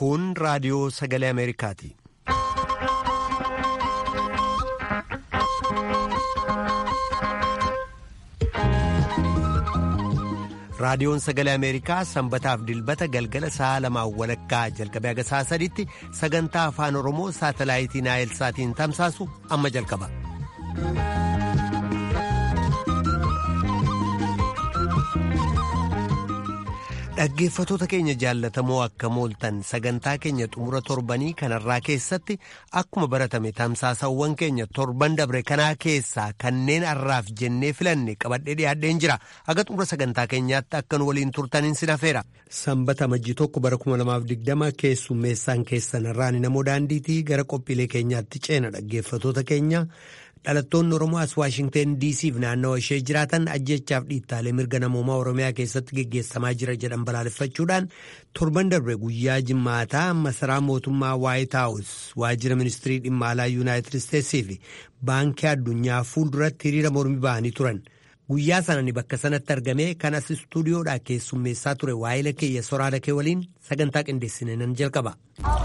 Kun raadiyoo sagalee Ameerikaati. Raadiyoon sagalee Ameerikaa sanbataaf dilbata galgala sa'a lamaan walakkaa jalqabee haga sa'a sadiitti sagantaa afaan Oromoo saatalaayitii Naayilsaatiin tamsaasu amma jalqaba. Dhaggeeffatoota keenya jaallatamoo akka mooltan sagantaa keenya xumura torbanii kanarraa keessatti akkuma baratame tamsaasawwan keenya torban dabre kanaa keessaa kanneen har'aaf jennee filanne qabadhee dhiyaadheen jira aga xumura sagantaa keenyaatti akka nu waliin turtaniin sin hafeera. Sanbata majjii tokko bara 2020 keessummeessaan keessan irraan namoo daandiitii gara qophiilee keenyaatti ceena dhaggeeffatoota keenya. dhalattoonni oromoo as waashingteen diisiif naannawa ishee jiraatan ajjechaaf dhiittaalee mirga namoomaa oromiyaa keessatti geggeessamaa jira jedhan balaaleffachuudhaan torban darbe guyyaa jimmaataa masaraa mootummaa waayit haawus waajjira ministirii dhimma alaa yuunaayitid isteetsii fi baankii addunyaa fuulduratti hiriira mormii ba'anii turan guyyaa sanani bakka sanatti argamee kan as istuudiyoodhaa keessummeessaa ture waa'ila keeyya soraada kee waliin sagantaa qindeessine nan jalqaba.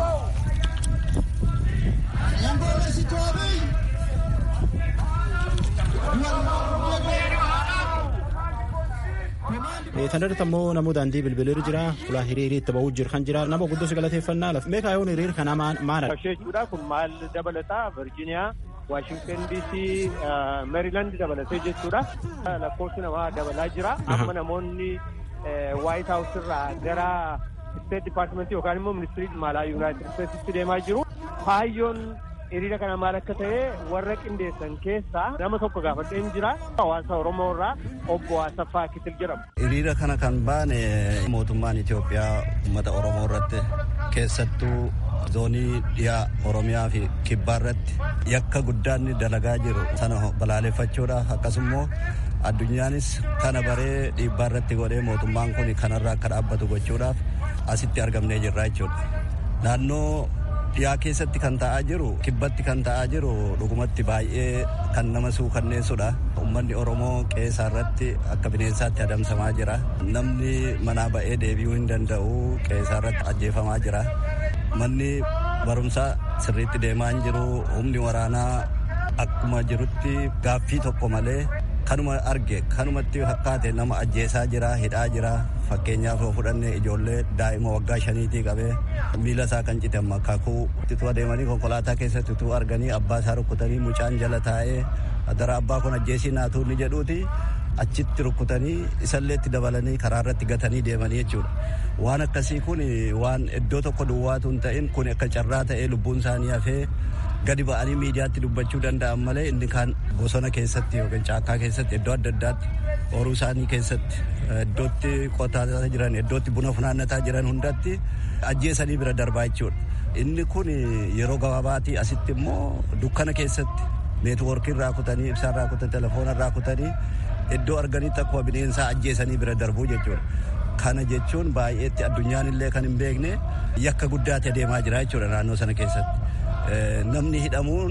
Kan irratti ammoo namoota daandii bilbilir jira. Fulaa hiriirii itti ba'uu jiru kan jira. Nama guddoo si galateeffannaa lafa. Meeqa yoon hiriir kana maal? Jechuudha kun maal dabalataa Virgiiniyaa, Waashingtan DC, Meeriiland dabalatee jechuudha. Lakkoofsi namaa dabalaa jira. Amma namoonni Waayit Haawus irraa gara Isteet Dippaartimentii yookaan immoo Ministirii dhimma alaa Yuunaayitid Isteetsitti deemaa jiru. Kaayyoon hiriira kana maal akka ta'e warra qindeessan keessaa nama tokko gaafadheen jira hawaasa oromoo irraa obbo Asaffaa Kitil jedhamu. Hiriira kana kan baane mootummaan Itoophiyaa uummata oromoo irratti keessattuu zoonii dhiyaa oromiyaa fi kibbaa irratti yakka guddaan dalagaa jiru sana balaaleffachuudhaaf akkasumas addunyaanis kana baree dhiibbaa irratti godhee mootummaan kun kanarraa akka dhaabbatu gochuudhaaf asitti argamnee jirra jechuudha. Naannoo dhiyaa keessatti kan ta'aa jiru kibbatti kan ta'aa jiru dhugumatti baay'ee kan nama suukanneessudha ummanni oromoo qeesaa irratti akka bineensaatti adamsamaa jira namni manaa ba'ee deebi'uu hin danda'u qeesaa irratti ajjeefamaa jira manni barumsaa sirriitti deemaa hin jiru humni waraanaa akkuma jirutti gaaffii tokko malee kanuma arge kanumatti fakkaate nama ajjeesaa jira hidhaa jira fakkeenyaaf yoo fudhanne ijoollee daa'ima waggaa shaniitii qabee miila isaa kan cite makaakuu itti adeemanii konkolaataa keessatti utuu arganii abbaa isaa rukkutanii mucaan jala taa'ee dara abbaa kun ajjeesii naatuu ni jedhuuti achitti rukkutanii isallee itti dabalanii karaa irratti gatanii deemanii jechuudha. Waan akkasii kun waan iddoo tokko duwwaatu hin ta'in kun akka carraa ta'ee lubbuun isaanii hafee gadi ba'anii miidiyaatti dubbachuu danda'an malee inni kaan bosona keessatti yookiin caakkaa keessatti iddoo adda addaatti horuu isaanii keessatti iddootti qotaa jiran iddootti buna funaannataa jiran hundatti ajjeesanii bira darbaa jechuudha. Inni kun yeroo gabaabaatii asitti immoo dukkana keessatti neetwoorkii irraa kutanii ibsaa irraa kutanii telefoona irraa kutanii iddoo arganitti akkuma bineensaa ajjeesanii bira darbuu jechuudha. Kana jechuun baay'eetti addunyaan illee kan hin beekne yakka guddaatti adeemaa jira jechuudha naannoo sana keessatti. namni hidhamuun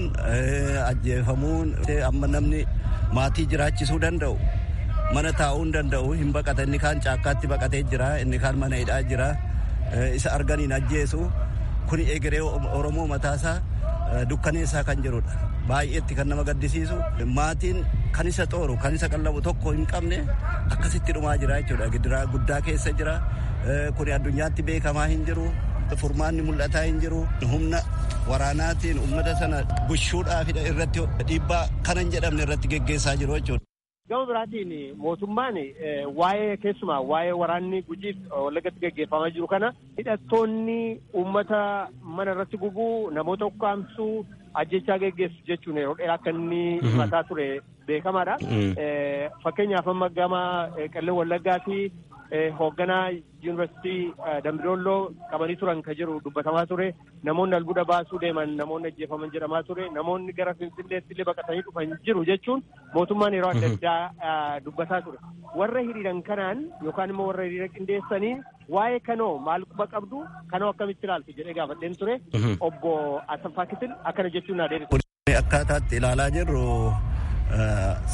ajjeefamuun amma namni maatii jiraachisuu danda'u mana taa'uu hin danda'u hin baqata inni kaan caakkaatti baqatee jira inni kaan mana hidhaa jira isa arganiin ajjeesu kun egeree oromoo mataasaa dukkaneessaa kan jirudha baay'eetti kan nama gaddisiisu maatiin kan isa xooru kan isa qallabu tokko hin qabne akkasitti dhumaa jira jechuudha gidiraa guddaa keessa jira kun addunyaatti beekamaa hin jiru furmaanni mul'ataa hin jiru humna waraanaatiin ummata sana bushuudhaaf irratti dhiibbaa kana hin jedhamne irratti geggeessaa jiru jechuudha. Gama biraatiin mootummaan waa'ee keessumaa waa'ee waraanni gujiif wallagatti geggeeffamaa jiru kana hidhattoonni uummata mana irratti gubuu namoota ukkaamsuu ajjechaa geggeessu jechuun yeroo dheeraa akka inni himataa ture beekamaadha. Fakkeenyaaf amma gama qellem wallaggaa fi hoogganaa yuunivarsiitii Dambidolloo qabanii turan kan jiru dubbatamaa ture namoonni albuuda baasuu deeman namoonni ajjeefaman jedhamaa ture namoonni gara finfinneetti illee baqatanii dhufan jiru jechuun mootummaan yeroo adda addaa dubbataa ture warra hiriiran kanaan yookaan immoo warra hiriira qindeessanii waa'ee kanoo maal quba qabdu kanoo akkamitti ilaaltu jedhee gaafadheen ture obbo Asaffaa Kitil akkana jechuun naa deebisu. Akkaataatti ilaalaa jirru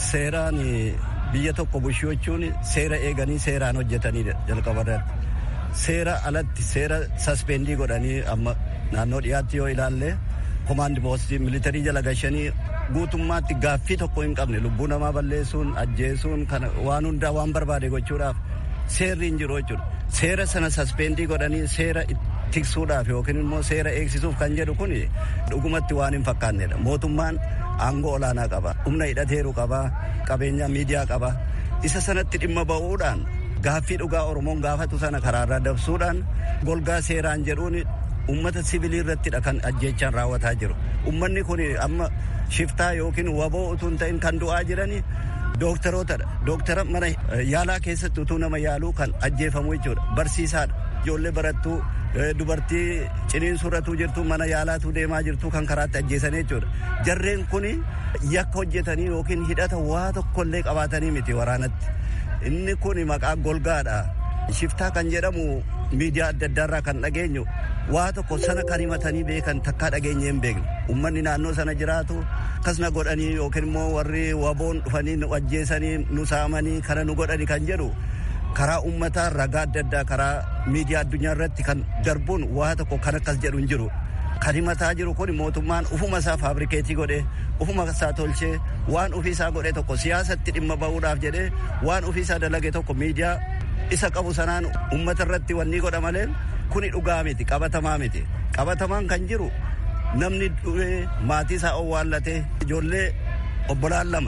seeraan biyya tokko bushuu jechuun seera eeganii seeraan hojjetanii jalqaba irratti seera alatti seera saspendii godhanii amma naannoo dhiyaatti yoo ilaalle komaandi poostii militarii jala gashanii guutummaatti gaaffii tokko hin qabne lubbuu namaa balleessuun ajjeesuun kana waan hundaa waan barbaade gochuudhaaf seerri hin jiru jechuudha. Seera sana saspendii godhanii seera tiksuudhaaf yookiin immoo seera eegsisuuf kan jedhu kun dhugumatti waan hin fakkaannedha. Mootummaan aangoo olaanaa qaba. Humna hidhateeru qaba. Qabeenya miidiyaa qaba. Isa sanatti dhimma ba'uudhaan gaaffii dhugaa Oromoon gaafatu sana karaarraa dabsuudhaan golgaa seeraan jedhuun ummata sibilii irrattidha kan ajjeechaan raawwataa jiru. Ummanni kun amma shiftaa yookiin waboo utuu hin ta'in kan du'aa jirani dooktarootadha. Dooktara mana yaalaa keessatti utuu nama yaaluu kan ajjeefamu jechuudha. Barsiisaadha. Ijoollee barattuu dubartii ciniinsurratuu jirtu mana yaalaatu deemaa jirtu kan karaatti ajjeesan jechuudha. Jarreen kun yakka hojjetanii yookiin hidhata waa tokkollee qabaatanii miti waraanatti. Inni kun maqaa golgaadha. Shiftaa kan jedhamu miidiyaa adda addaarraa kan dhageenyu waa tokko sana kan himatanii beekan takkaa dhageenye hin beekne. Uummanni naannoo sana jiraatu akkasuma godhanii yookiin immoo warri waboon dhufanii nu ajjeesanii nu saamanii kana nu godhani kan jedhu karaa uummataa ragaa adda addaa karaa miidiyaa addunyaa irratti kan darbuun waa tokko kan akkas jedhu hin jiru. Kan himataa jiru kun mootummaan ufuma isaa faabrikeetii godhee ufuma isaa tolchee waan ofii isaa godhe tokko siyaasatti dhimma ba'uudhaaf jedhee waan ofii isaa dalage tokko miidiyaa isa qabu sanaan uummata irratti wanni godha malee kuni dhugaa miti qabatamaa miti qabatamaan kan jiru namni du'ee maatii isaa owwaallatee ijoollee obbolaan lama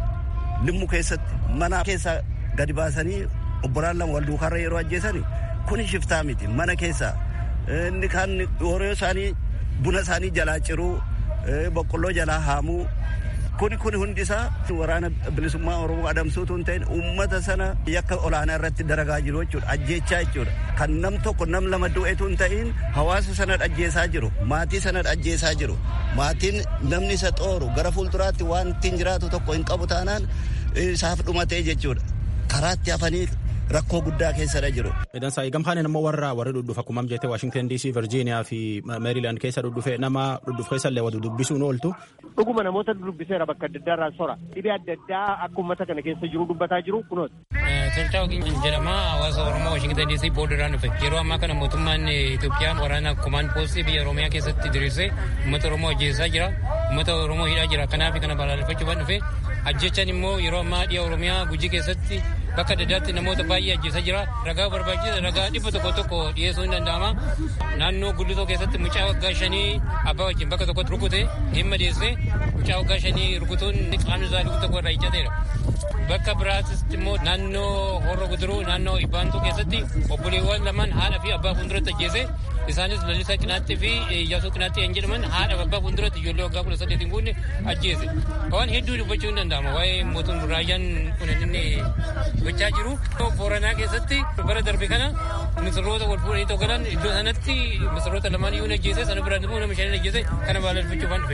limmu keessatti mana keessaa gadi baasanii obbolaan lama wal duukaarra yeroo ajjeesani kuni shiftaa miti mana keessaa inni kaan horii isaanii buna isaanii jalaa ciruu boqqolloo jalaa haamuu kuni kun hundi isaa waraana bilisummaa oromoo adamsuutu hin ta'in uummata sana yakka olaanaa irratti daragaa jiru jechuudha ajjeechaa jechuudha kan nam tokko nam lama du'etu hin ta'in hawaasa sana ajjeesaa jiru maatii sana ajjeesaa jiru maatiin namni isa xooru gara fuulduraatti waan ittiin jiraatu tokko hin qabu taanaan isaaf dhumatee jechuudha karaatti hafanii rakkoo guddaa keessadha jiru. Idan gamhaan immoo warra warri dhudhuuf akkuma jette Washington DC, Virginia fi Maryland keessa dhudhufe nama dhudhuuf keessa illee wadu dubbisuun ooltu. Dhuguma namoota dubbiseera bakka adda addaa irraa sora. Dhibee adda addaa akka uummata kana keessa jiru dubbataa jiru kunooti. Tolchaa Ogiin jedhama hawaasa Oromoo Washington DC boordarraan dhufe. Yeroo ammaa kana mootummaan Itoophiyaan waraana kumaan poostii biyya Oromiyaa keessatti diriirsee uummata Oromoo ajjeesaa jira. Uummata Oromoo hidhaa jira. Kanaaf kana balaaleffachuudhaan dhufe. Ajjechaan immoo yeroo ammaa dhiya Oromiyaa gujii keessatti bakka adda addaatti namoota baay'ee ajjeesaa jira. Ragaa barbaachisa ragaa dhibba tokko tokko dhiyeessuu hin danda'ama. Naannoo guddisoo keessatti mucaa waggaa shanii abbaa wajjin bakka tokkotti rukute dhimma dhiyeessee mucaa waggaa shanii rukutuun qaamni isaa dhibba tokko irraa iccateera. Bakka biraattis immoo naannoo horra guduruu naannoo ibbaantuu keessatti obboleewwan lamaan haadha fi abbaa fuulduratti ajjeese isaanis lalisaa qinaatti fi iyyaasuu qinaatti kan jedhaman haadha fi abbaa fuulduratti ijoollee waggaa kudha saddeetiin guunne ajjeese. Waan hedduu dubbachuu hin danda'ama waa'ee mootummaa raayyaan kun inni gochaa jiru. Booranaa keessatti bara darbe kana misirroota wal fuudhanii tokkolan iddoo sanatti misirroota lamaan iyyuu ajjeese sana biraan immoo nama shanii ajjeese kana balaaleffachuuf waan dhufe.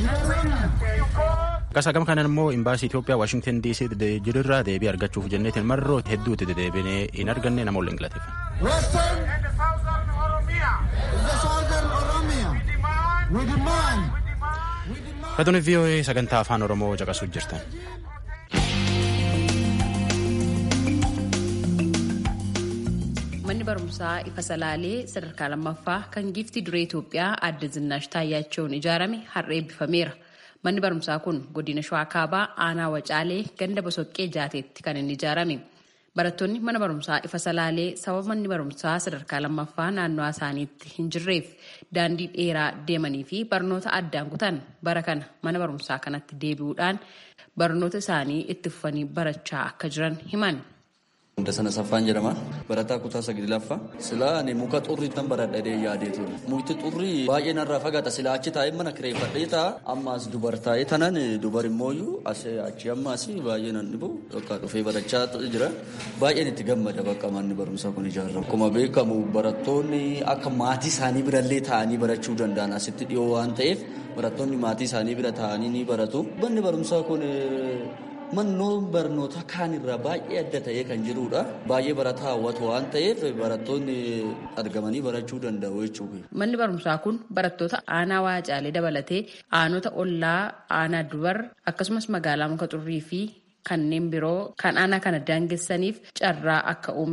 Akkasa gama kanaan immoo imbaasii Itoophiyaa Washington DC jirurraa deebii argachuuf jenneetiin marroo hedduutti deddeebinee hin arganne nama waliin galateeffanne. Katuun VOA sagantaa afaan Oromoo caqasuu jirtan. manni barumsaa ifa salaalee sadarkaa lammaffaa kan giiftii duree Itoophiyaa adda Zinnaash Taayyachoon ijaarame har'a eebbifameera. Manni barumsaa kun godina Shawaa Kaabaa aanaa Wacaalee ganda Bosoqqee Jaateetti kan inni ijaarame. Barattoonni mana barumsaa ifa salaalee sababa manni barumsaa sadarkaa lammaffaa naannoo isaaniitti hin jirreef daandii dheeraa deemanii fi barnoota addaan kutan bara kana mana barumsaa kanatti deebi'uudhaan barnoota isaanii itti fufanii barachaa akka jiran himan. Hunda sana saffaan jedhama. Barataa kutaa saglaffaa. Silaa ani muka xurrii tan baradhadhee yaadee ture. Mukti xurrii baay'ee narraa fagaata. Silaa achi taa'ee mana kireeffadhee taa'a. Ammaas dubar taa'ee tanan dubar immooyyuu achi ammaas baay'ee nan dhibu. Bakka dhufee barachaa jira. Baay'een itti gammada bakka manni barumsaa kun ijaaramu. Akkuma beekamu barattoonni akka maatii isaanii birallee taa'anii barachuu danda'an asitti dhiyoo waan ta'eef barattoonni maatii isaanii bira taa'anii ni baratu. Manni barumsaa kun Mannoon barnoota kaan irraa baay'ee adda ta'ee kan jirudha. Baay'ee barataa hawwatu waan ta'eef barattoonni argamanii barachuu danda'u jechuudha. Manni barumsaa kun barattoota aanaa waacaalee dabalatee aanota ollaa aanaa dubar akkasumas magaalaa muka xurrii fi kanneen biroo kan aanaa kana daangessaniif carraa akka uumes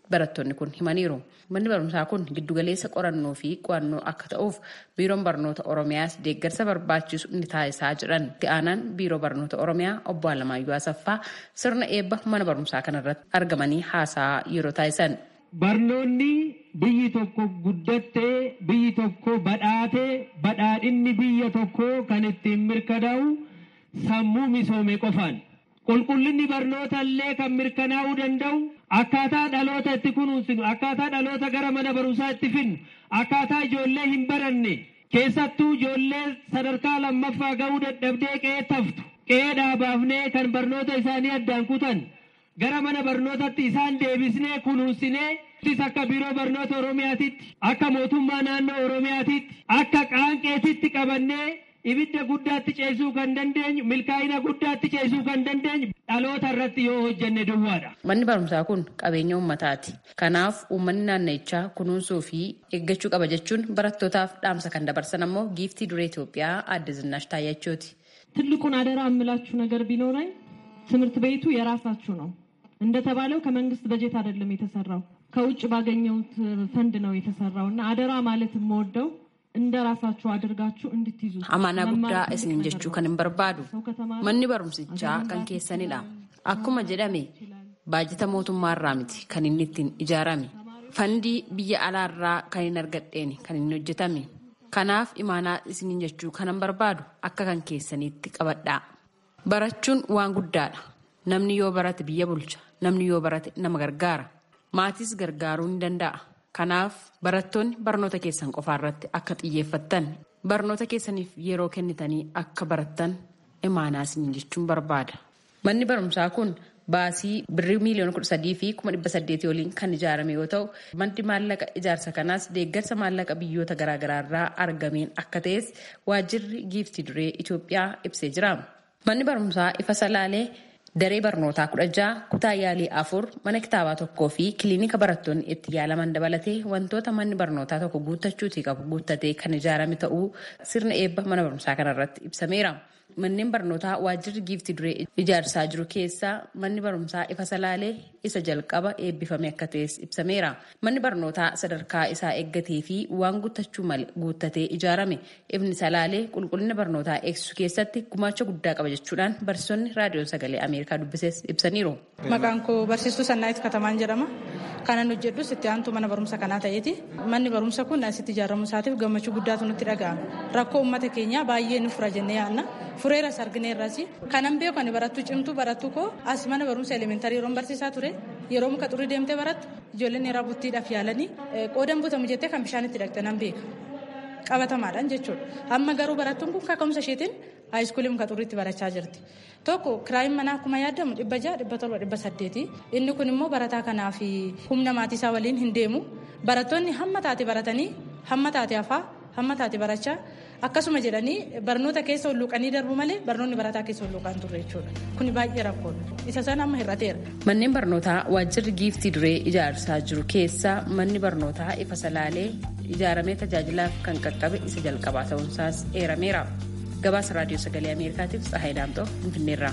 barattoonni kun himaniiru. Manni barumsaa kun giddugaleessa qorannoo fi qo'annoo akka ta'uuf biiroon barnoota Oromiyaas deeggarsa barbaachisu ni taasisaa jedhan. Itti aanaan biiroo barnoota Oromiyaa obbo Alamaayyoo Asaffaa sirna eebba mana barumsaa kanarratti argamanii haasaa yeroo taasisan. Barnoonni biyyi tokko guddattee biyyi tokko badhaatee badhaadhinni biyya tokko kan ittiin mirkanaa'u sammuu misoome qofaan. Qulqullinni barnoota illee kan mirkanaa'uu danda'u akkaataa dhaloota itti kunuunsinu akkaataa dhaloota gara mana barumsaa itti finnu akkaataa ijoollee hin baranne keessattuu ijoollee sadarkaa lammaffaa ga'uu dadhabdee qe'ee taftu qe'ee dhaabaafnee kan barnoota isaanii addaan kutan gara mana barnootatti isaan deebisnee kunuunsinee akka biiroo barnoota oromiyaatitti akka mootummaa naannoo oromiyaatitti akka qaanqeetitti qabannee ibidda guddaatti ceesuu kan dandeenyu milkaa'ina guddaatti ceesuu kan dandeenyu dhaloota irratti yoo hojjenne duwwaadha. Manni barumsaa kun qabeenya uummataati. Kanaaf uummanni naannichaa kunuunsuu fi eeggachuu qaba jechuun barattootaaf dhaamsa kan dabarsan ammoo giiftii duree Itoophiyaa aadde Zinaash Taayyachooti. ትልቁን አደራ የምላችሁ ነገር ቢኖረኝ ትምህርት ቤቱ የራሳችሁ ነው። እንደተባለው ከመንግስት በጀት አይደለም የተሰራው ከውጭ ባገኘሁት ፈንድ ነው የተሰራው እና አደራ ማለት የምወደው እንደ ራሳችሁ አድርጋችሁ እንድትይዙ Amaanaa guddaa isiniin jechuu kan hin barbaadu manni barumsichaa kan keessanidha. Akkuma jedhame baajata mootummaarraa miti kan inni ittiin ijaarame. Fandii biyya alaarraa kan hin argadheen kan inni hojjetame. Kanaaf imaanaa isiniin jechuu kan hin barbaadu akka kan keessaniitti qabadhaa. Barachuun waan guddaadha. Namni yoo barate biyya bulcha. Namni yoo barate nama gargaara. Maatis gargaaruu ni danda'a. Kanaaf barattoonni barnoota keessan qofaarratti akka xiyyeeffattan barnoota keessaniif yeroo kennitanii akka barattan imaanaa isiniin jechuun barbaada. Manni barumsaa kun baasii birrii miiliyoona kudha sadii fi kuma dhibba saddeetii waliin kan ijaarame yoo ta'u maddi maallaqa ijaarsa kanaas deeggarsa maallaqa biyyoota garaagaraa irraa argameen akka ta'es waajjirri giiftii duree Itoophiyaa ibsee jira. Manni barumsaa ifa salaalee daree barnootaa kudha ja'a kutaa yaalii afur mana kitaabaa tokkoo fi kiliinika barattoonni itti yaalaman dabalatee wantoota manni barnootaa tokko guuttachuutii qabu guuttatee kan ijaarame ta'uu sirna eebba mana barumsaa kanarratti ibsameera. Manneen barnootaa waajjirri giiftii duree ijaarsaa jiru keessaa manni barumsaa ifa salaalee isa jalqaba eebbifame akka ta'es ibsameera. Manni barnootaa sadarkaa isaa eeggatee fi waan guuttachuu malee guuttatee ijaarame ifni salaalee qulqullina barnootaa eegsisuu keessatti gumaacha guddaa qaba jechuudhaan barsiisonni raadiyoo sagalee Ameerikaa dubbises ibsaniiru. Maqaan koo barsiistuu Sannaayit Katamaan jedhama. Kanan hojjedhus itti aantuu mana barumsa kanaa ta'eeti. Manni barumsa kun asitti ijaaramu isaatiif gammachuu guddaatu nutti dhaga'ama. Rakkoo uummata keenyaa baay'ee ni fura jennee yaadna. Fureeras argineerras. Kanan beeku ani barattuu cimtuu barattuu koo as mana barumsa elementarii yeroon barsiisaa ture. Yeroo muka xurii deemtee barattu ijoolleen dheeraa buttiidhaaf yaalanii qoodan butamu jettee kan bishaan itti dhaqxe nan beeka. Qabatamaadhaan jechuudha. Amma garuu barattuun kun kaka'umsa isheetiin haayiskuulii muka xuriitti barachaa jirti. Tokko kiraayin manaa akkuma yaadamu dhibba ja'a dhibba torba dhibba saddeeti. Inni kun immoo barataa kanaa fi humna maatii isaa waliin hin deemu. Barattoonni hamma taate baratanii hamma taate hafaa hamma taate barachaa akkasuma jedhanii barnoota keessa hulluuqanii darbu malee barnoonni barataa keessa hulluuqaan turre jechuudha. Kuni baay'ee rakkoodha. Isa sana amma hir'ateera. Manneen barnootaa waajjirri giiftii duree ijaarsaa jiru keessaa manni barnootaa ifa salaalee ijaaramee tajaajilaaf kan qaqqabe isa jalqabaa ta'uunsaas eerameera. Gabaasa raadiyoo sagalee Ameerikaatiif Tsahaay Daamtoo Finfinneerraa.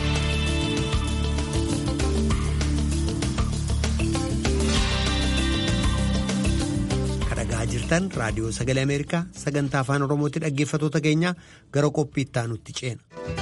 Kadhagaa jirtan raadiyoo sagalee Ameerikaa sagantaa afaan Oromootti dhaggeeffatoota keenya gara qophii itti aanutti ceena.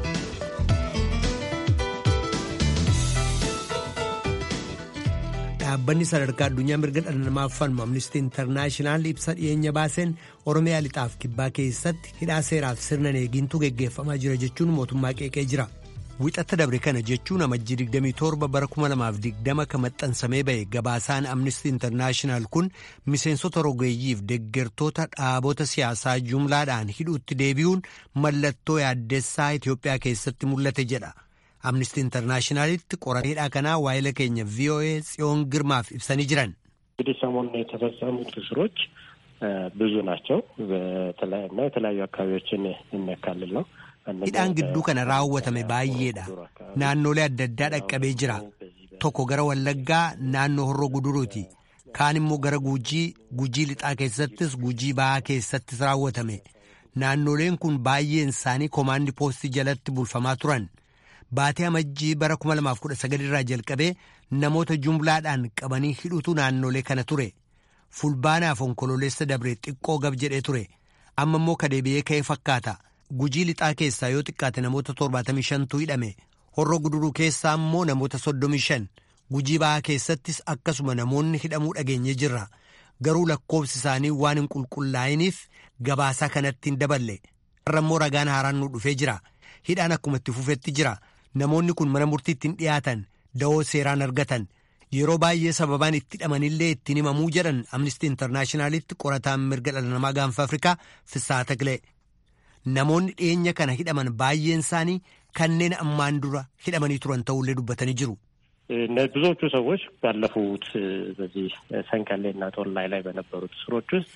Dhaabbanni sadarkaa addunyaa mirga dhala namaaf falmu Amnistii Intarnaashinaal ibsa dhiyeenya baaseen Oromiyaa lixaaf kibbaa keessatti hidhaa seeraaf sirna eegintu geggeeffamaa jira jechuun mootummaa qeeqee jira. Wixata dabre kana jechuun amajjii 27 bara 2020 kan maxxansamee ba'e gabaasaan Amnistii Intarnaashinaal kun miseensota rogeeyyiif deggertoota dhaabota siyaasaa jumlaadhaan hidhuutti deebi'uun mallattoo yaaddessaa Itoophiyaa keessatti mul'ate jedha. Amnistii Intarnaashinaalitti qorateedhaa kanaa waa'ila keenya VOA ጽዮን ግርማፍ ibsanii jiran. እንግዲህ ሰሞኑን የተፈጸሙት እስሮች ብዙ ናቸው እና የተለያዩ አካባቢዎችን የሚያካልል ነው። hidhaan gidduu kana raawwatame baay'eedha naannolee adda addaa dhaqqabee jira tokko gara wallaggaa naannoo horroo guduruuti kaan immoo gara gujii gujii lixaa keessattis gujii ba'aa keessattis raawwatame naannoleen kun baay'een isaanii koomaandi poostii jalatti bulfamaa turan baatee amajjii bara 2019 irraa jalqabee namoota jumlaadhaan qabanii hidhutu naannolee kana ture fulbaanaaf onkololeessa dabree xiqqoo gab jedhee ture amma immoo kadeebi'ee ka'ee fakkaata gujii lixaa keessaa yoo xiqqaate namoota 75tu hidhame horroo guduruu keessaa immoo namoota 35 gujii ba'aa keessattis akkasuma namoonni hidhamuu dhageenye jirra garuu lakkoobsi isaanii waan hin qulqullaa'iniif gabaasaa kanatti hin daballe irra immoo ragaan haaraan nu dhufee jira hidhaan akkuma itti fufetti jira namoonni kun mana murtiitti hin dhiyaatan da'oo seeraan argatan yeroo baay'ee sababaan itti hidhamanillee ittiin himamuu jedhan amnistii intarnaashinaalitti qorataan mirga dhala namaa gaanfa afrikaa fissaa taqilee namoonni dhiyeenya kana hidhaman baay'een isaanii kanneen ammaan dura hidhamanii turan ta'ullee dubbatanii jiru. ብዙዎቹ ሰዎች ባለፉት በዚህ ሰንቀሌ እና ጦላይ ላይ በነበሩት እስሮች ውስጥ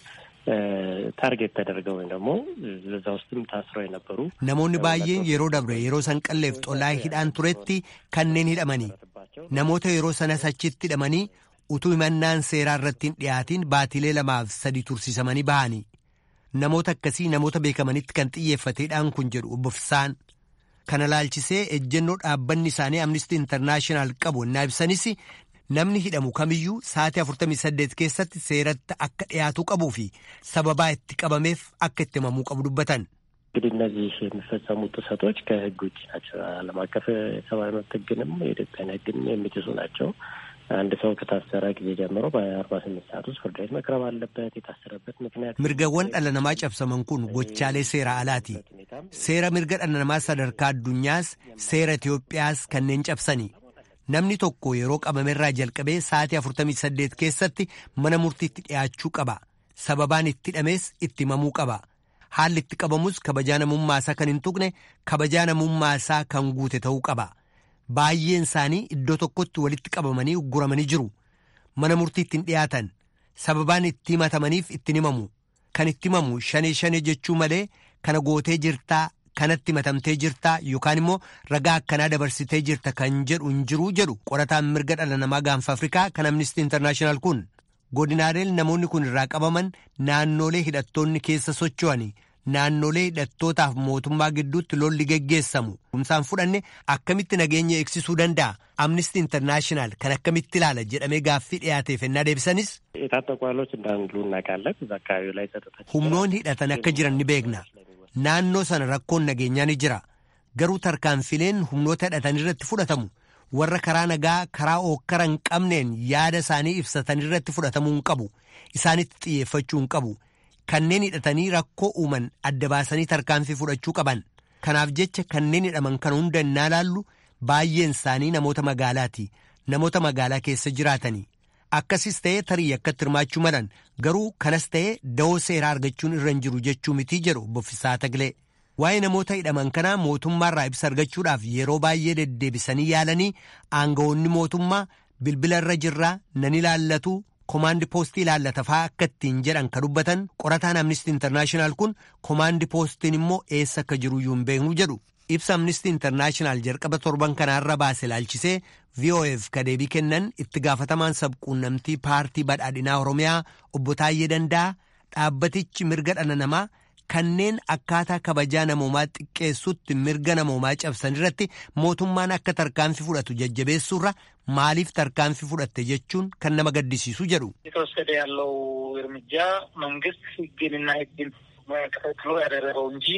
ታርጌት ተደርገው ወይም ደግሞ በዛ ውስጥም ታስረው የነበሩ namoonni baay'een yeroo dabre yeroo sanqalleef xolaa hidhaan turetti kanneen hidhamanii namoota yeroo sanas achitti hidhamanii utuu himannaan seeraa irratti hin dhiyaatiin baatilee lamaaf sadi tursiisamanii bahanii namoota akkasii namoota beekamanitti kan xiyyeeffateedhaan kun jedhu obbo Fisaan kana laalchisee ejjennoo dhaabbanni isaanii amnistii intarnaashinaal qabu innaa ibsanis namni hidhamu kamiyyuu sa'aatii 48 keessatti seeratti akka dhiyaatuu qabuu fi sababaa itti qabameef akka itti himamuu qabu dubbatan. እንግዲህ እነዚህ የሚፈጸሙ ጥሰቶች ከሕግ ውጭ ናቸው። ዓለም አቀፍ የሰብአዊ መብት ሕግንም የኢትዮጵያን ሕግን የሚጥሱ ናቸው። አንድ ሰው ከታሰረ ጊዜ ጀምሮ በአርባ ስምንት ሰዓት ውስጥ ፍርድ ቤት መቅረብ አለበት። የታሰረበት ምክንያት mirgawwan dhala namaa cabsaman kun gochaalee seera alaati seera mirga dhala namaa sadarkaa addunyaas seera Itoophiyaas kanneen cabsani namni tokko yeroo qabamerraa jalqabee sa'aatii 48 keessatti mana murtiitti dhiyaachuu qaba sababaan itti hidhamees itti himamuu qaba haalli itti qabamus kabajaa namummaasaa kan hin tuqne kabajaa namummaasaa kan guute ta'uu qaba. baay'een isaanii iddoo tokkotti walitti qabamanii ugguramanii jiru mana murtiitti hin dhiyaatan sababaan itti himatamaniif ittiin himamu kan itti himamu shanee shanee jechuu malee kana gootee jirtaa kanatti himatamtee jirtaa yookaan immoo ragaa akkanaa dabarsitee jirta kan jedhu hin jiruu jedhu qorataan mirga dhala namaa gaanfa afrikaa kan amnistii intarnaashinaal kun godinaaleen namoonni kun irraa qabaman naannolee hidhattoonni keessa socho'ani. naannolee hidhattootaaf mootummaa gidduutti lolli geggeessamu humsaan fudhanne akkamitti nageenya eegsisuu danda'a amnistii intarnaashinaal kan akkamitti ilaala jedhamee gaaffii dhiyaateef ennaa deebisanis. የታጠቁ ኃይሎች እንዳሉ እናውቃለን። እዛ አካባቢው ላይ ጸጥታ humnoonni hidhatan akka jiran ni beekna naannoo sana rakkoon nageenyaa ni jira garuu tarkaanfileen humnoota hidhatan irratti fudhatamu warra karaa nagaa karaa ookkara hin qabneen yaada isaanii ibsatan irratti fudhatamuu hin qabu isaanitti xiyyeeffachuu hin qabu. kanneen hidhatanii rakkoo uuman adda baasanii tarkaanfii fudhachuu qaban kanaaf jecha kanneen hidhaman kan hunda innaa laallu baay'een isaanii namoota magaalaati namoota magaalaa keessa jiraatanii akkasis ta'ee tarii akkatti hirmaachuu malan garuu kanas ta'ee da'oo seeraa argachuun irra hin jiru jechuu mitii jedhu boffisaa taglee waa'ee namoota hidhaman kanaa mootummaarraa ibsa argachuudhaaf yeroo baay'ee deddeebisanii yaalanii aangawoonni mootummaa bilbila irra jirraa nan ilaallatu komaandi poostii ilaallata fa'aa akka ittiin jedhan ka dubbatan qorataan amnistii intarnaashinaal kun komaandi poostiin immoo eessa akka jiru iyyuu hin beeknu jedhu ibsa amnistii intarnaashinaal jalqaba torban kanaarra baase ilaalchisee vof ka deebii kennan itti gaafatamaan sabquunnamtii paartii badhaadhinaa oromiyaa obbo Taayyee Danda'a dhaabbatichi mirga dhala namaa kanneen akkaataa kabajaa namoomaa xiqqeessutti mirga namoomaa cabsan irratti mootummaan akka tarkaanfii fudhatu jajjabeessuurra maaliif tarkaanfii fudhatte jechuun kan nama gaddisiisu jedhu. የተወሰደ ያለው እርምጃ መንግስት ህግንና ህግን ተከትሎ ያደረገው እንጂ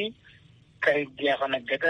ከህግ ያፈነገጠ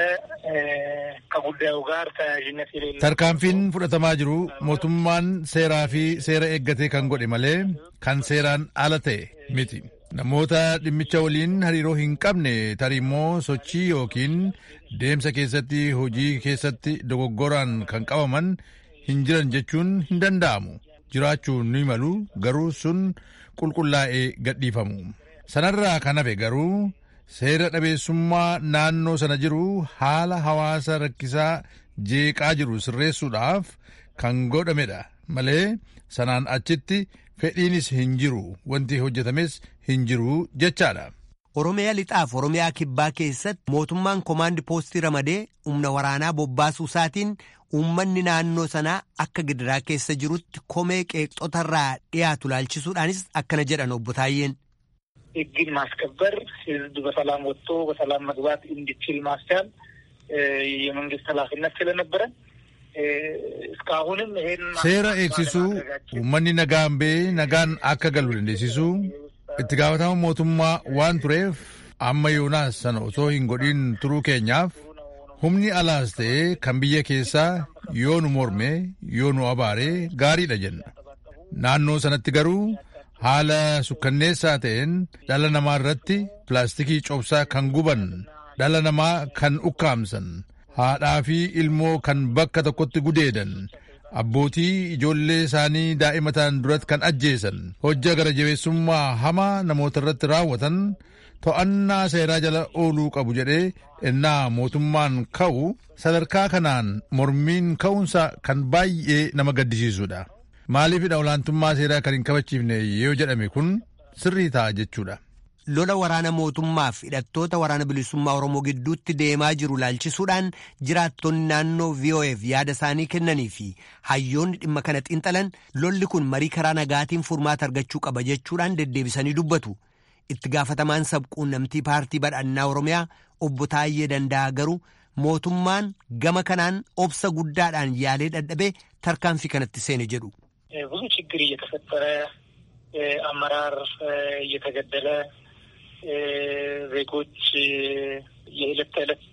ከጉዳዩ ጋር ተያያዥነት የሌለው tarkaanfiin fudhatamaa jiru mootummaan seeraa fi seera eeggatee kan godhe malee kan seeraan ala ta'e miti. namoota dhimmicha waliin hariiroo hin qabne tarii immoo sochii yookiin deemsa keessatti hojii keessatti dogoggoraan kan qabaman hin jiran jechuun hin danda'amu jiraachuu ni malu garuu sun qulqullaa'ee gadhiifamu sanarraa kan hafe garuu seera dhabeessummaa naannoo sana jiru haala hawaasa rakkisaa jeeqaa jiru sirreessuudhaaf kan godhamedha malee sanaan achitti fedhiinis hin jiru wanti hojjetames hin jiru jechaadha. Oromiyaa lixaaf Oromiyaa kibbaa keessatti mootummaan komaandi poostii ramadee humna waraanaa bobbaasuu isaatiin uummanni naannoo sanaa akka gidiraa keessa jirutti komee qeeqxotarraa dhiyaatu laalchisuudhaanis akkana jedhan obbo Taayyeen. ህግን ማስከበር ህዝብ በሰላም ወጥቶ በሰላም መግባት እንዲችል ማስቻል የመንግስት ኃላፊነት ስለነበረ እስካሁንም ይሄን seera eegsisuu uummanni nagaan ba'ee nagaan akka galu dandeessisuu itti gaafatama mootummaa waan tureef amma yoonaas sana osoo hin godhin turuu keenyaaf humni alaas ta'ee kan biyya keessaa yoo nu morme yoo nu abaare gaariidha jenna naannoo sanatti garuu haala sukkanneessaa ta'een dhala namaa irratti pilaastikii cobsaa kan guban dhala namaa kan ukkaamsan haadhaa fi ilmoo kan bakka tokkotti gudeedan abbootii ijoollee isaanii daa'imatan duratti kan ajjeesan hojja gara jabeessummaa hamaa namoota irratti raawwatan to'annaa seeraa jala ooluu qabu jedhee ennaa mootummaan ka'u sadarkaa kanaan mormiin ka'uunsa kan baay'ee nama gaddisiisudha maaliifidha olaantummaa seeraa kan hin kabachiifne yoo jedhame kun sirrii ta'a jechuudha. lola waraana mootummaaf hidhattoota waraana bilisummaa oromoo gidduutti deemaa jiru laalchisuudhaan jiraattonni naannoo VOAf yaada isaanii kennanii fi hayyoonni dhimma kana xiinxalan lolli kun marii karaa nagaatiin furmaata argachuu qaba jechuudhaan deddeebisanii dubbatu. itti gaafatamaan sabquunnamtii paartii badhaadhinaa oromiyaa obbo Taayyee Danda'a garuu mootummaan gama kanaan obsa guddaadhaan yaalee dadhabee tarkaanfii kanatti seene jedhu. ብዙ ችግር እየተፈጠረ አመራር እየተገደለ ዜጎች የዕለት ተዕለት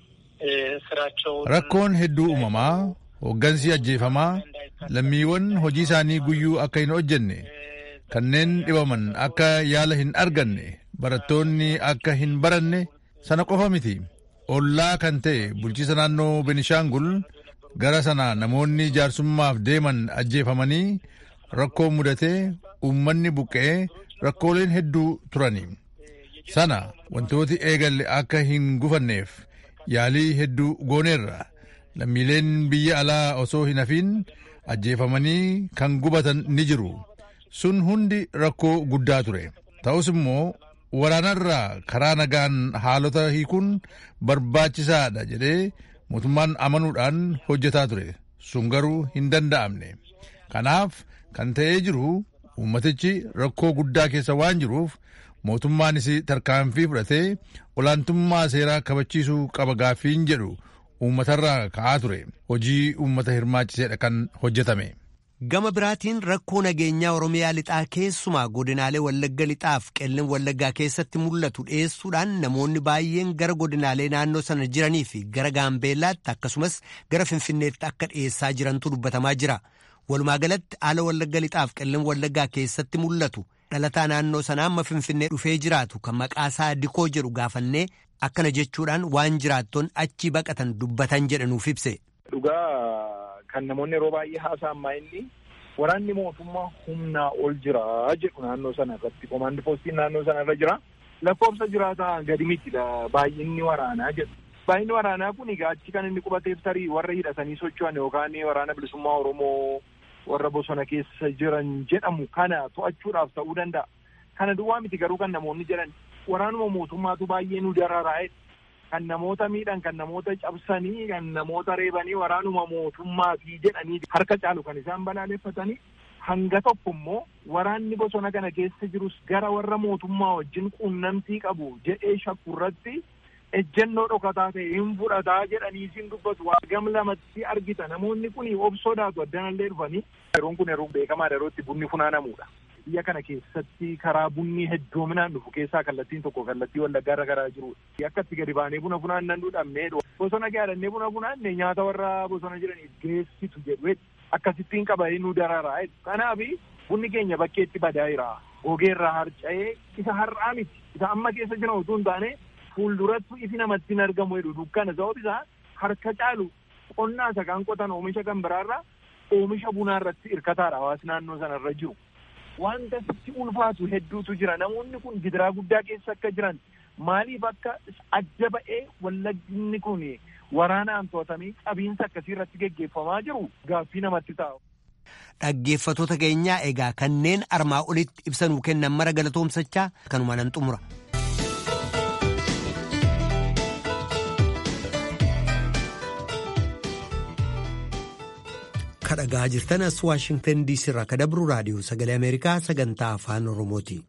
ስራቸውን rakkoon hedduu uumamaa hooggansi ajjeefamaa lammiiwwan hojii isaanii guyyuu akka hin hojjenne kanneen dhibaman akka yaala hin arganne barattoonni akka hin baranne sana qofa miti ollaa kan ta'e bulchiisa naannoo benishaangul gara sana namoonni jaarsummaaf deeman ajjeefamanii rakkoo mudatee uummanni buqqa'ee rakkooleen hedduu turani sana wantooti eegalle akka hin gufanneef yaalii hedduu gooneerra lammiileen biyya alaa osoo hin hafiin ajjeefamanii kan gubatan ni jiru sun hundi rakkoo guddaa ture ta'us immoo waraanarraa karaa nagaan haalota hiikuun barbaachisaadha jedhee mootummaan amanuudhaan hojjetaa ture sun garuu hin danda'amne kanaaf kan ta'ee jiru uummatichi rakkoo guddaa keessa waan jiruuf mootummaanis tarkaanfii fudhatee olaantummaa seeraa kabachiisuu qaba gaaffiin jedhu uummatarraa ka'aa ture hojii uummata hirmaachiseedha kan hojjetame. Gama biraatiin rakkoo nageenyaa Oromiyaa lixaa keessumaa godinaalee Wallagga lixaaf qellan Wallaggaa keessatti mul'atu dhiyeessuudhaan namoonni baay'een gara godinaalee naannoo sana jiranii fi gara Gaambeellaatti akkasumas gara Finfinneetti akka dhiyeessaa jirantu dubbatamaa jira. Walumaa galatti haala Wallagga lixaaf qellan Wallaggaa keessatti mul'atu dhalataa naannoo sanaa amma Finfinnee dhufee jiraatu kan maqaasaa Dikoo jedhu gaafannee akkana jechuudhaan waan jiraattoon achi baqatan dubbatan jedhanuuf ibse. Dhugaa kan namoonni yeroo baay'ee haasa'an inni waraanni mootummaa humnaa ol jira jedhu naannoo sana irratti komaandi poostiin naannoo sana irra jira lakkoofsa jiraataa gadi miti baay'inni waraanaa jedhu. Baay'inni waraanaa kun egaa achi kan inni qubateef tarii warra hidhatanii socho'an yookaan waraana bilisummaa Oromoo warra bosona keessa jiran jedhamu kana to'achuudhaaf ta'uu danda'a. Kana duwwaa miti garuu kan namoonni jedhan waraanuma mootummaatu baay'ee nu dararaa'e kan namoota miidhan kan namoota cabsanii kan namoota reebanii waraanuma mootummaatii jedhanii harka caalu kan isaan balaaleffatanii hanga tokko immoo waraanni bosona kana keessa jirus gara warra mootummaa wajjin quunnamtii qabu jedhee shakku irratti ejjennoo dhokataa ta'e hin fudhataa jedhanii isin dubbatu waa gam lamatti argita namoonni kun obsodaatu addanallee dhufanii yeroon kun yeroo beekamaa yerootti bunni funaanamudha. biyya kana keessatti karaa bunni heddoominaan dhufu keessaa kallattiin tokko kallattii wallaggaa irra garaa jiru akka itti gadi baanee buna funaannan dhudhamnee bosona gaadhannee buna funaanne nyaata warra bosona jiraniif geessitu jedhu akkasittiin qabanii nu dararaa kanaaf bunni keenya bakkeetti badaa jira gogeerraa harca'ee isa har'aa miti isa amma keessa jiran utuu hin taane fuulduratti ifi namatti hin argamu jedhu dukkana sabab isaa harka caalu qonnaa isa kan qotan oomisha kan biraarraa oomisha bunaa irratti hirkataadha hawaasni naannoo sana irra jiru. wanta sitti ulfaatu hedduutu jira namoonni kun gidiraa guddaa keessa akka jiran maaliif akka adda ba'ee wallagginni kun waraanaan to'atamee qabiinsa akkasii irratti geggeeffamaa jiru gaaffii namatti taa'u. Dhaggeeffatoota keenyaa egaa kanneen armaa olitti ibsanuu kennan mara galatoomsachaa kanuma nan xumura. kadhagaa jirtan as waashingtan diisii irraa kadabru raadiyoo sagalee ameerikaa sagantaa afaan oromooti.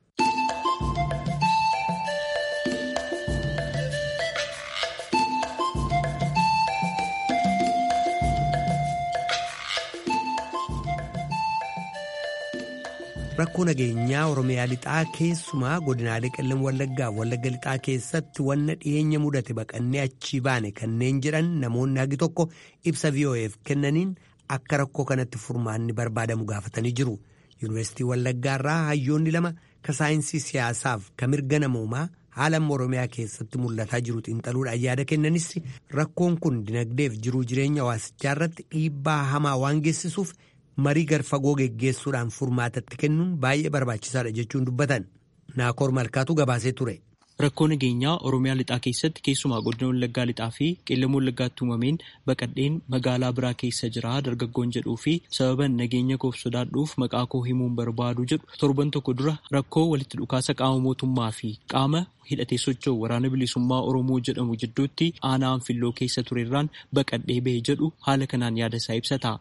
rakkoo nageenyaa oromiyaa lixaa keessumaa godinaalee qellem wallaggaa wallagga lixaa keessatti wanna dhiyeenya mudate baqannee achii baane kanneen jedhan namoonni hagi tokko ibsa vo'eef kennaniin akka rakkoo kanatti furmaanni barbaadamu gaafatanii jiru yuunivarsiitii wallaggaarraa hayyoonni lama ka saayinsii siyaasaaf ka mirga namoomaa haala amma oromiyaa keessatti mul'ataa jiru xiinxaluudhaan yaada kennanis rakkoon kun dinagdeef jiruu jireenya hawaasichaa irratti dhiibbaa hamaa waan geessisuuf. marii garfagoo geggeessuudhaan furmaatatti kennuun baay'ee barbaachisaadha jechuun dubbatan naakoor malkaatu gabaasee ture. Rakkoo nageenyaa Oromiyaa lixaa keessatti keessumaa godina Wallaggaa lixaa fi qeellam Wallaggaatti uumameen baqadheen magaalaa biraa keessa jira dargaggoon jedhuu fi sababan nageenya koof sodaadhuuf maqaa koo himuun barbaadu jedhu torban tokko dura rakkoo walitti dhukaasa qaama mootummaa fi qaama hidhatee socho'u waraana bilisummaa Oromoo jedhamu jidduutti aanaa anfilloo keessa turerraan baqadhee bahe jedhu haala kanaan yaada isaa ibsata.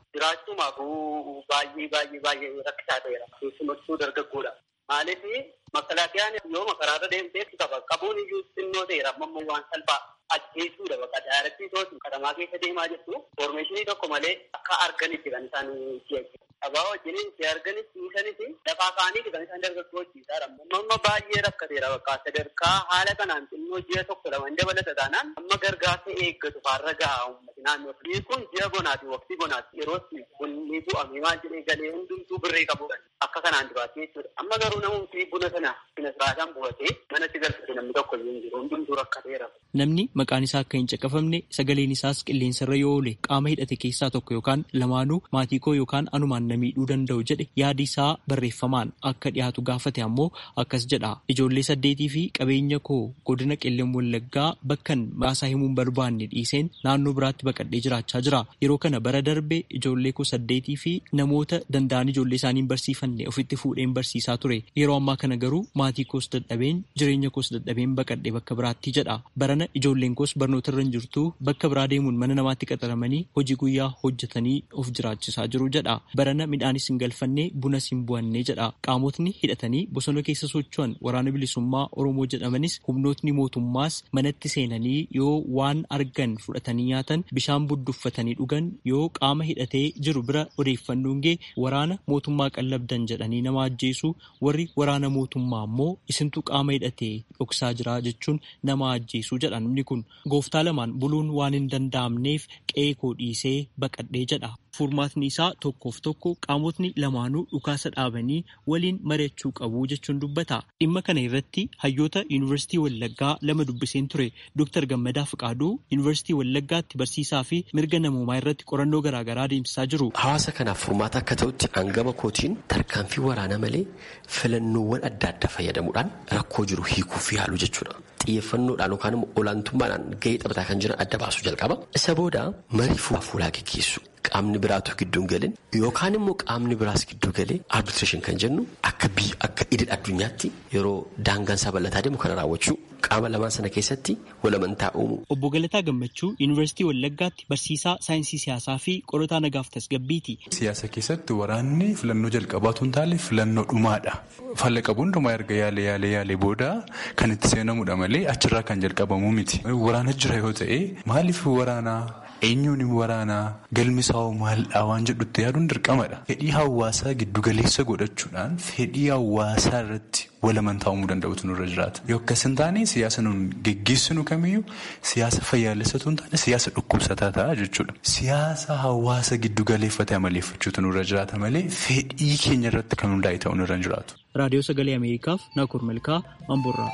baay'ee baay'ee baay'ee rakkisaa ta'eera. Keessumattuu dargaggoodha. Maaliif makalaakiyaan yoo makaraarra deemtee qaba. Qabuun iyyuu xinnoo ta'eera. Amma waan salphaa ajjeesuudha bakka daarattii tootu katamaa keessa deemaa jirtu. Foormeeshinii tokko malee akka arganitti kan isaan si'achi. Abaa wajjiniin si arganis dhiisanis lafaa kaaniiti kan isaan dargaggoo hojjiisaadha. Amma baay'ee rakkateera bakka sadarkaa haala kanaan xinnoo ji'a tokko lama dabalata taanaan amma gargaarsa eeggatu faarra gahaa uummati naannoo. Biyyi kun ji'a bonaati waqtii bonaati yeroo bunni bu'ame maal jedhee galee hundumtuu birree qabudha. Akka kanaan duraati jechuudha. Amma garuu namumti buna sana buna siraataan bu'atee manatti galfate namni tokko hin jiru hundumtuu rakkateera. Namni maqaan isaa akka hin caqafamne sagaleen isaas qilleensarra yoo oole qaama hidhate keessaa tokko yookaan lamaanuu maatii koo yookaan anumaan na miidhuu danda'u jedhe yaadi isaa barreeffamaan akka dhiyaatu gaafate ammoo akkas jedha ijoollee saddeetii fi qabeenya koo godina qellem wallaggaa bakkan maqaasaa himuun barbaanne dhiiseen naannoo biraatti baqadhee jiraachaa jira yeroo kana bara darbe ijoollee koo saddeetii fi namoota danda'an ijoollee isaaniin barsiifanne ofitti fuudheen barsiisaa ture yeroo ammaa kana garuu maatii koos dadhabeen jireenya koos dadhabeen baqadhee bakka biraatti jedha barana ijoolleen koos barnoota irra hin jirtu bakka biraa deemuun mana namaatti qaxaramanii hojii guyyaa hojjetanii of jiraachisaa jiru jedha barana midhaanis hin galfanne bunas hin bu'anne jedha qaamotni hidhatanii bosona keessa socho'an waraana bilisummaa oromoo jedhamanis humnootni mootummaas manatti seenanii yoo waan argan fudhatanii nyaatan bishaan budduffatanii dhugan yoo qaama hidhatee jiru bira odeeffannoon gee waraana mootummaa qallabdan jedhanii nama ajjeesu warri waraana mootummaa ammoo isintu qaama hidhatee dhoksaa jira jechuun nama ajjeesu jedha namni kun gooftaa lamaan buluun waan hin danda'amneef qe'ee koo dhiisee baqadhee jedha. Furmaatni isaa tokkoof tokko qaamotni lamaanuu dhukaasa dhaabanii waliin mari'achuu qabu jechuun dubbata. Dhimma kana irratti hayyoota Yuunivarsiitii Wallaggaa lama dubbiseen ture Dr. Gammadaa Fiqaaduu Yuunivarsiitii Wallaggaatti barsiisaa fi mirga namoomaa irratti qorannoo garaagaraa deemsisaa jiru. Hawaasa kanaaf furmaata akka ta'utti hangama kootiin tarkaanfii waraanaa malee filannoowwan adda addaa fayyadamuudhaan rakkoo jiru hiikuuf yaalu jechuudha. Xiyyeeffannoodhaan yookaan immoo olaantummaadhaan gahee taphataa kan jiran adda baasuu jalqaba. Isa booda marii fuulaa fuulaa geggeessu. Qaamni biraatu gidduu hin galin yookaan immoo qaamni biraas gidduu galee arbitreeshin kan jennu akka biyya akka idil addunyaatti yeroo daangaan isaa bal'ataa deemu kana raawwachuu qaama lamaan sana keessatti walamantaa uumu. Obbo Galataa Gammachuu Yuunivarsiitii Wallaggaatti barsiisaa saayinsii siyaasaa fi qorataa nagaaf tasgabbiiti. Siyaasa keessatti waraanni filannoo jalqabaatu hin taane filannoo dhumaadha. Falla qabuun dhumaa erga yaalee yaalee yaalee booda kan itti seenamudha malee achirraa kan jalqabamu miti. Waraana jira yoo ta'e maaliif waraanaa? eenyuun waraanaa galmisaa'oo maaldhaa waan jedhutti yaaduun dirqamadha. Fedhii hawaasaa giddugaleessa godhachuudhaan fedhii hawaasaa irratti walamantaa uumuu danda'utu nurra jiraata. Yoo akkas hin taane siyaasa nuun geggeessinu kamiyyuu siyaasa fayyaalessatu hin taane siyaasa dhukkubsataa ta'a jechuudha. Siyaasa hawaasa giddugaleeffate amaleeffachuutu nurra jiraata malee fedhii keenya irratti kan hundaa'e ta'uu nurra hin jiraatu. Raadiyoo Sagalee Ameerikaaf Naakoor Malkaa Amboorraa.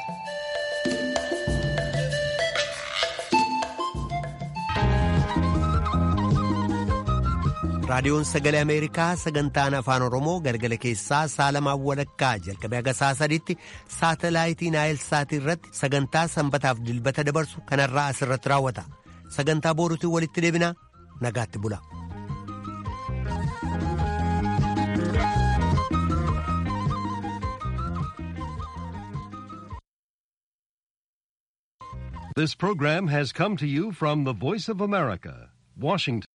raadiyoon sagalee ameerikaa sagantaan afaan oromoo galgala keessaa saalamaa walakkaa jalqabee haga saa sadiitti saatalaayitii naayilsaatii irratti sagantaa sanbataaf dilbata dabarsu kanarraa asirratti raawwata sagantaa booruutiin walitti deebinaa nagaatti bula. This program has come to you from the Voice of America, Washington.